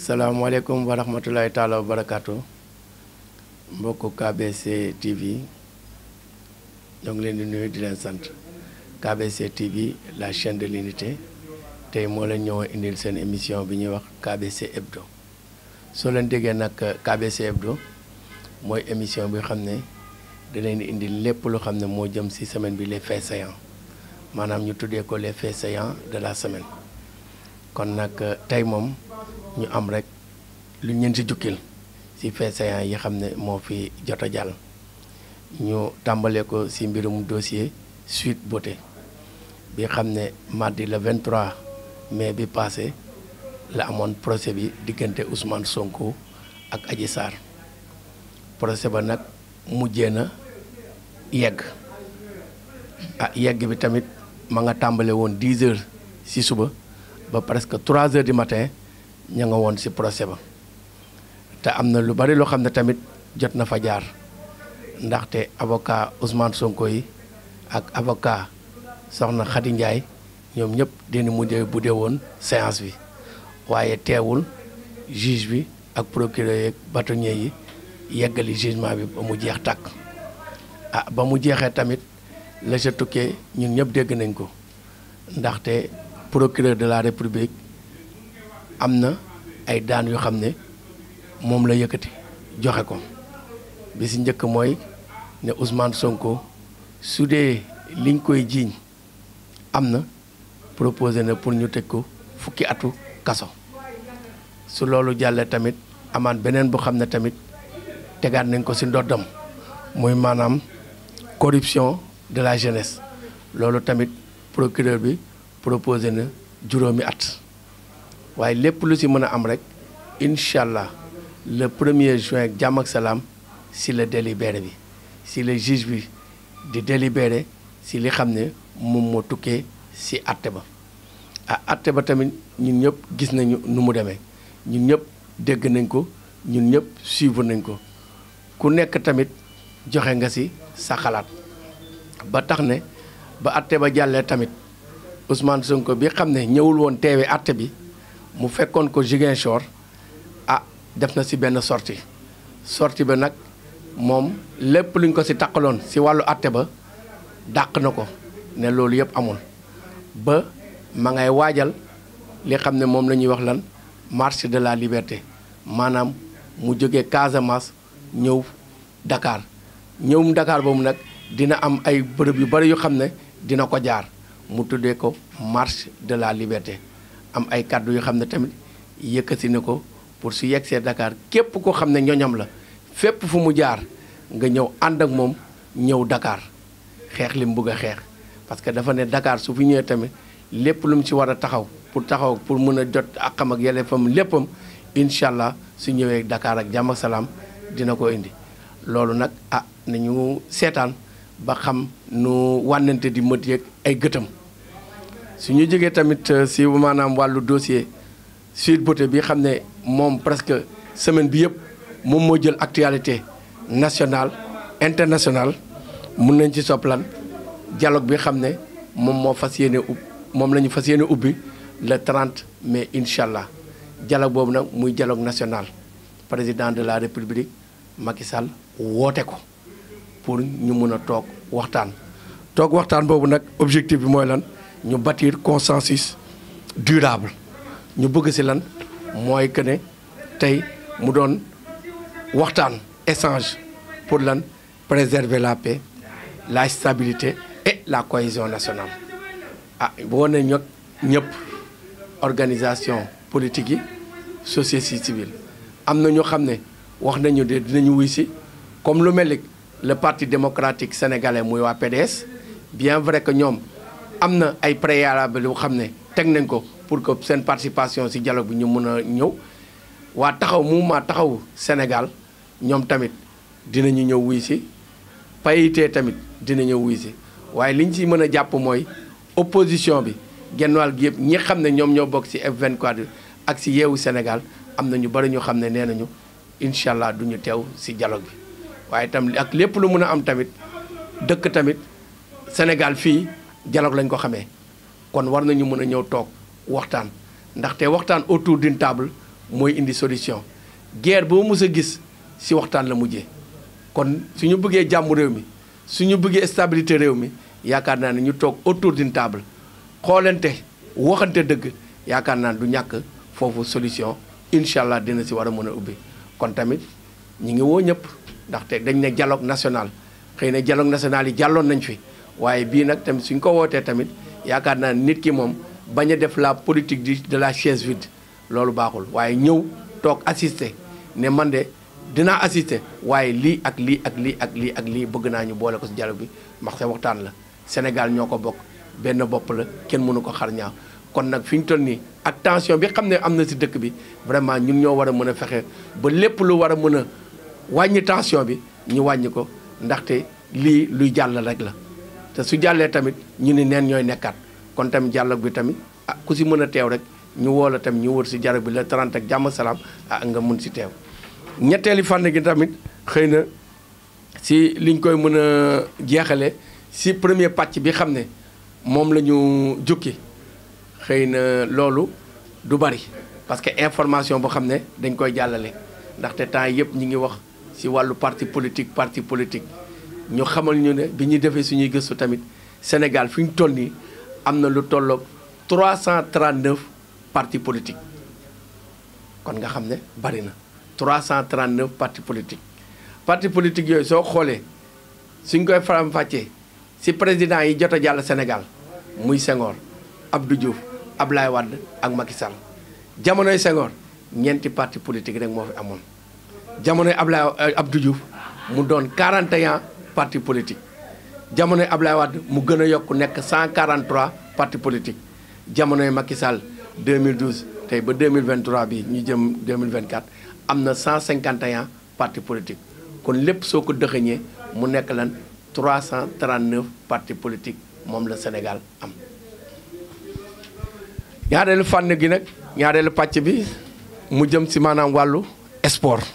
salaamaaleykum wa rahmatulahi taala wa barakaatu mbokku KBC TV ñoo ngi leen di nuyu di leen sant KBC TV la chaîne de l'unité tey moo leen ñëw indil seen émission bi ñuy wax KBC Hebdo soo leen déggee nag KBC Hebdo mooy émission bi xam ne da leen di indil lépp lu xam ne moo jëm ci semaine bi les faits saillants maanaam ñu tuddee ko les faits saillants de la semaine kon nag tey moom ñu am rek lu ñeen ci jukkil ci faits saillants yi xam ne moo fi jot a jàll ñu tàmbalee ko ci mbirum dossier Sweet Beauté bi xam ne mardi le 23 mai bi passé la amoon procès bi diggante Ousmane Sonko ak Adji Sarr procès ba nag mujjee na yegg ah yegg bi tamit ma nga tàmbale woon 10 heures ci suba ba presque 3 heures du matin ña nga woon ci procès ba te am na lu bari loo xam ne tamit jot na fa jaar ndaxte avocat Ousmane Sonko yi ak avocat soxna Khady Ndiaye ñoom ñëpp dañu mujjee bu dee woon séance bi waaye teewul juge bi ak procureur yeeg bâtonnier yi yeggali jugement bi ba mu jeex tàkk ah ba mu jeexee tamit la ca tukkee ñun ñëpp dégg nañ ko ndaxte procureur de la république am na ay daan yoo xam ne moom la yëkkati joxe ko bi si njëkk mooy ne Ousmane Sonko su dee liñ koy jiiñ am na proposé na pour ñu tëj ko fukki atu kaso su loolu jàllee tamit amaan beneen bu xam ne tamit tegaat nañ ko ci ndoddam muy maanaam corruption de la jeunesse loolu tamit procureur bi proposé na juróomi at waaye lépp lu ci mën a am rek incha allah le premier juin jàmm ak salaam ci la délibéré bi ci le juge bi di délibéré ci li xam ne moom moo tukkee ci àtte ba ah àtte ba tamit ñun ñëpp gis nañu nu mu demee ñun ñëpp dégg nañ ko ñun ñëpp suivre nañ ko ku nekk tamit joxe nga ci sa xalaat ba tax ne ba àtte ba jàllee tamit Ousmane Sonko bi xam ne ñëwul woon teewe àtte bi mu fekkoon ko Ziguinchor ah def na ci benn sortie sortie ba nag moom lépp luñ ko ci taqaloon ci wàllu àtte ba dàq na ko ne loolu yëpp amul ba ma ngay waajal li xam ne moom la ñuy wax lan marche de la liberté maanaam mu jógee Casamance ñëw Dakar ñëwum Dakar boobu nag dina am ay bërëb yu bari yu xam ne dina ko jaar mu tuddee ko marche de la liberté am ay kàddu yu xam ne tamit yëkkati na ko pour su yegsee Dakar képp koo xam ne ñoñam la fépp fu mu jaar nga ñëw ànd ak moom ñëw Dakar xeex li mu bëgg a xeex parce que dafa ne Dakar su fi ñëwee tamit lépp lu mu ci war a taxaw pour taxaw pour mën a jot akam ak yelleefam léppam incha allah su ñëwee Dakar ak jàmm ak salaam dina ko indi loolu nag ah nañu seetaan ba xam nu wànnante di mët yeeg ay gëtam su ñu jógee tamit si maanaam wàllu dossier Sweet Beauté bi xam ne moom presque semaine bi yëpp moom moo jël actualité nationale internationale mun nañ ci soplan dialogue bi xam ne moom moo fas yéene ub moom la ñu fas yéene ubbi le 30 mai incha allah dialogue boobu nag muy dialogue national président de la république Macky Sall woote ko pour ñu mun a toog waxtaan. toog waxtaan boobu nag objectif bi mooy lan ñu bâtir consensus durable ñu bëgg ci lan mooy que ne tey mu doon waxtaan échange pour lan préserver la paix la stabilité et la cohésion nationale. ah boo ne ñog ñëpp organisation politique yi société civile am na ñoo xam ne wax nañu de dinañu wuy si comme lu mel ni le parti démocratique sénégalais muy waa PDS bien vrai que ñoom am na ay préalable yu xam ne teg nañ ko pour que seen participation ci dialogue bi ñu mën a ñëw waa taxaw mouvement taxaw Sénégal ñoom tamit dinañu ñëw wuy si payité tamit dina ñëw wuy si waaye li ñu ci mën a jàpp mooy opposition bi genn wàll gi yëpp ñi xam ne ñoom ñoo bokk ci F24 ak ci yeewu Sénégal am na ñu bari ñu xam ne nee nañu incha allah du ñu teew ci dialogue bi waaye tam ak lépp lu mën a am tamit dëkk tamit Sénégal fii dialogue lañ ko xamee kon war nañu mën a ñëw toog waxtaan ndaxte waxtaan autour d'une table mooy indi solution guerre boo mus a gis si waxtaan la mujjee kon suñu bëggee jàmm réew mi suñu bëggee stabilité réew mi yaakaar naa ne ñu toog autour d'une table xoolante waxante dëgg yaakaar naa du ñàkk foofu solution incha allah dina si war a mën a ubbi kon tamit ñi ngi woo ñëpp ndaxte dañ ne dialogue national xëy na dialogue national yi jàlloon nañ fi waaye bii nag tamit suñ ko wootee tamit yaakaar naa nit ki moom bañ a def la politique di de la chaise vide loolu baaxul waaye ñëw toog assister ne man de dinaa assister waaye lii ak lii ak lii ak lii ak lii bëgg naa ñu boole ko si dialogue bi ndax sa waxtaan la Sénégal ñoo ko bokk benn bopp la kenn mënu ko xar ñaaw kon nag fi ñu toll nii ak tension bi xam ne am na si dëkk bi vraiment ñun ñoo war a mën a fexe ba lépp lu war a mën a wàññi tension bi ñu wàññi ko ndaxte lii luy jàll rek la te su jàllee tamit ñu ni neen ñooy nekkaat kon tamit dialogue bi tamit ah ku si mën a teew rek ñu woo la tamit ñu wër si dialogue bi la 30 ak jàmm salaam ah nga mun si teew ñetteeli fànn gi tamit xëy na si liñ koy mën a jeexale si premier pàcc bi xam ne moom la ñu jukki xëy na loolu du bari parce que information boo xam ne dañ koy jàllale ndaxte temps yëpp ñi ngi wax si wàllu parti politique parti politique ñu xamal ñu ne bi ñuy defee suñuy gëstu tamit Sénégal fi ñu toll nii am na lu tolloog 339 partis politiques kon nga xam ne bari na 339 partis politiques partis politiques yooyu soo xoolee suñ koy faram-fàccee si président yi jot a jàll Sénégal muy Senghor Abdou Diouf Ablaye Wade ak Macky Sall jamonoy Senghor ñeenti parti politique rek moo fi amoon jamonoy Ablaye Abdou Diouf mu doon 41 parti politique jamonoy Ablaye Wade mu gën a yokk nekk 143 parti politique jamonoy Macky Sall 2012 tey ba 2023 bi ñu jëm 2024 am na 151 parti politique kon lépp soo ko dëxëñee mu nekk lan 339 parti politique moom la Sénégal am ñaareelu fànn gi nag ñaareelu pàcc bi mu jëm si maanaam wàllu sport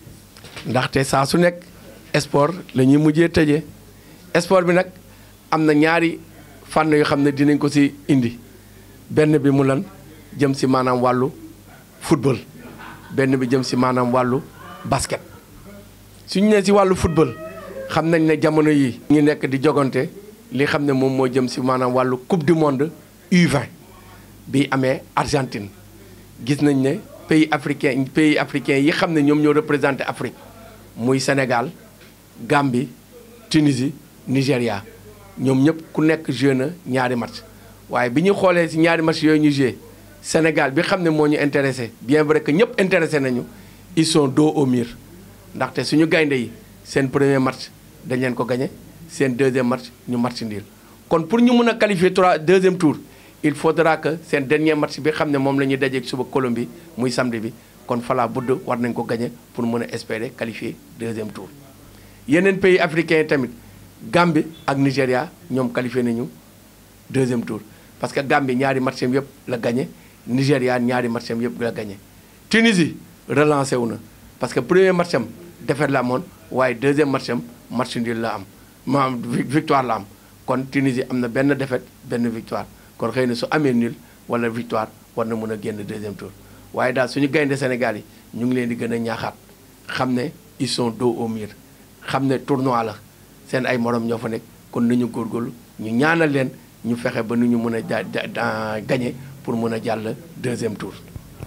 ndaxte saa su nekk sport la ñuy mujjee tëjee sport bi nag am na ñaari fànn yoo xam ne dinañ ko si indi benn bi mu lan jëm si maanaam wàllu football benn bi jëm si maanaam wàllu basket suñu nee si wàllu football xam nañ ne jamono yi ñu nekk di jogante li xam ne moom moo jëm si maanaam wàllu coupe du monde U20 bi amee Argentine gis nañ ne pays africain pays africain yi xam ne ñoom ñoo représenté Afrique muy Sénégal Gambie Tunisie Nigéria ñoom ñëpp ku nekk joué na ñaari match waaye bi ñu xoolee si ñaari match yooyu ñu joué Sénégal bi xam ne moo ñu intéressé bien vrai que ñëpp intéressé nañu ils sont dos au mur ndaxte suñu gaynde yi seen premier match dañ leen ko gagné seen deuxième match ñu match nul kon pour ñu mën a qualifier trois deuxième tour il faudra que seen dernier match bi xam ne moom la ñuy dajeeg suba Colombie muy samedi bi kon fala budd war nañ ko gagné pour mën a espérer qualifier deuxième tour. yeneen pays africains yi tamit Gambie ak Nigéria ñoom qualifié nañu deuxième tour parce que Gambie ñaari match am yëpp la gagné Nigéria ñaari match am yëpp la gagné. Tunisie relancé wu na parce que premier match am défaite la amoon waaye deuxième match am match nul la am maanaam victoire la am kon Tunisie am na benn défaite benn victoire kon xëy na su amee nul wala victoire war na mën a génn deuxième tour waaye daal suñu gaynde Sénégal yi ñu ngi leen di gën a ñaaxaat xam ne ils sont dos au mur xam ne tournoi la seen ay morom ñoo fa nekk kon nañu góorgóorlu ñu ñaanal leen ñu fexe ba nu ñu mën a ja gagné pour mën a jàll deuxième tour.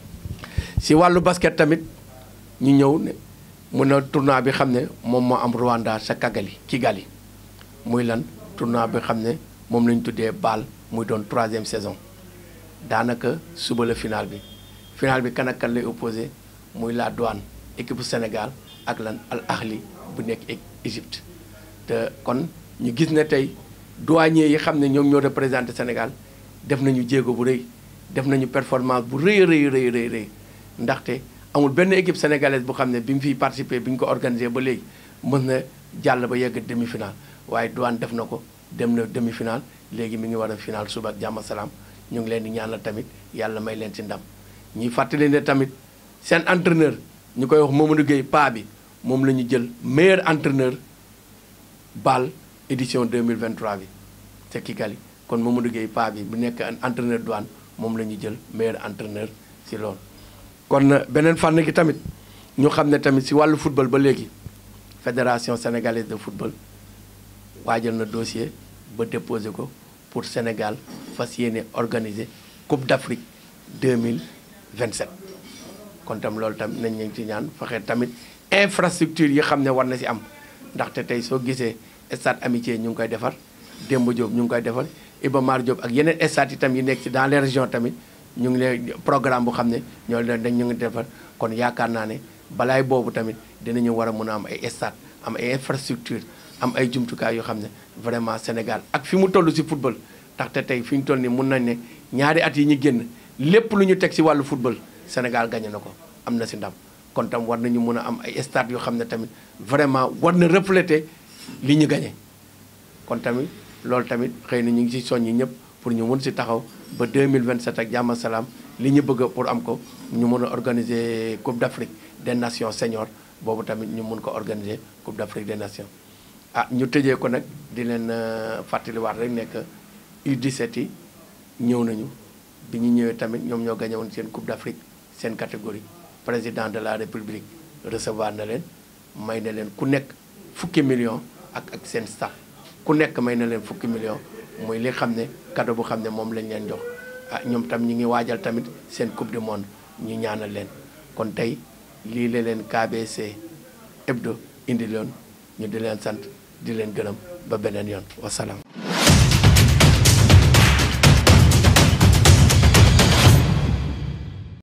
si wàllu basket tamit ñu ñëw ne mun a tournoi bi xam ne moom moo am Rwanda sa Kigali Kigali muy lan tournoi bi xam ne moom la ñu tuddee BAL muy doon troisième saison daanaka suba la final bi final bi kan ak kan lay opposé muy la douane équipe Sénégal ak lan Al Ahli bu nekk Égypte te kon ñu gis ne tey douanier yi xam ne ñoom ñoo représenté Sénégal def nañu jéego bu rëy def nañu performance bu rëy rëy rëy rëy rëy ndaxte amul benn équipe sénégalaise bu xam ne bi mu fiy participé bi ñu ko organisé ba léegi mën na jàll ba yegg demi final waaye douane def na ko dem na demi final léegi mi ngi war a final suba ak jàmm salaam ñu ngi leen di ñaanal tamit yàlla may leen ci ndam ñuy fàttali ne tamit seen entraîneur ñu koy wax Mamadou Gueye paa bi moom la ñu jël meilleur entraîneur BAL édition 2023 bi te Kigali kon Mamadou Gueye paa bi bu nekk entraîneur douane moom la ñu jël meilleur entraîneur si loolu kon beneen fànn gi tamit ñu xam ne tamit si wàllu football ba léegi fédération sénégalaise de football waajal na dossier ba déposé ko pour Sénégal fas yéene organiser Coupe d'Afrique 2027 kon tam loolu tamit nañ leen ci ñaan fexe tamit infrastructure yi xam ne war na si am ndaxte tey soo gisee stade amitié ñu ngi koy defar Demba Diop ñu ngi koy defar Iba Mar Diop ak yeneen stade itam yi nekk ci dans les régions tamit ñu ngi leen programme bu xam ne ñoo leen dañ ñu ngi defar kon yaakaar naa ne balaay boobu tamit dinañu war a mën a am ay stade am ay infrastructure am ay jumtukaay yoo xam ne vraiment Sénégal ak fi mu toll si football ndaxte tey fi ñu toll nii mun nañ ne ñaari at yi ñu génn lépp lu ñu teg si wàllu football Sénégal gagné na ko am na si ndam kon tam war nañu mun a am ay stade yoo xam ne tamit vraiment war na refléter li ñu gagné kon tamit loolu tamit xëy na ñu ngi si soññi ñëpp pour ñu mun si taxaw ba 2027 ak jàmm salaam li ñu bëgg pour am ko ñu mun a organiser Coupe d'Afrique des Nations seniors boobu tamit ñu mun ko organiser Coupe d'Afrique des Nations ah ñu tëjee ko nag di leen fàttaliwaat rek nekk U17 yi ñëw nañu bi ñu ñëwee tamit ñoom ñoo gagné woon seen Coupe d'Afrique seen catégorie président de la République recevoir na leen may na leen ku nekk fukki million ak ak seen staff ku nekk may na leen fukki million muy li xam ne cadeau bu xam ne moom lañ leen jox ah ñoom tam ñi ngi waajal tamit seen coupe du monde ñu ñaanal leen kon tey lii la leen KBC Hebdo indi loon ñu di leen sant di leen gërëm ba beneen yoon wasalaam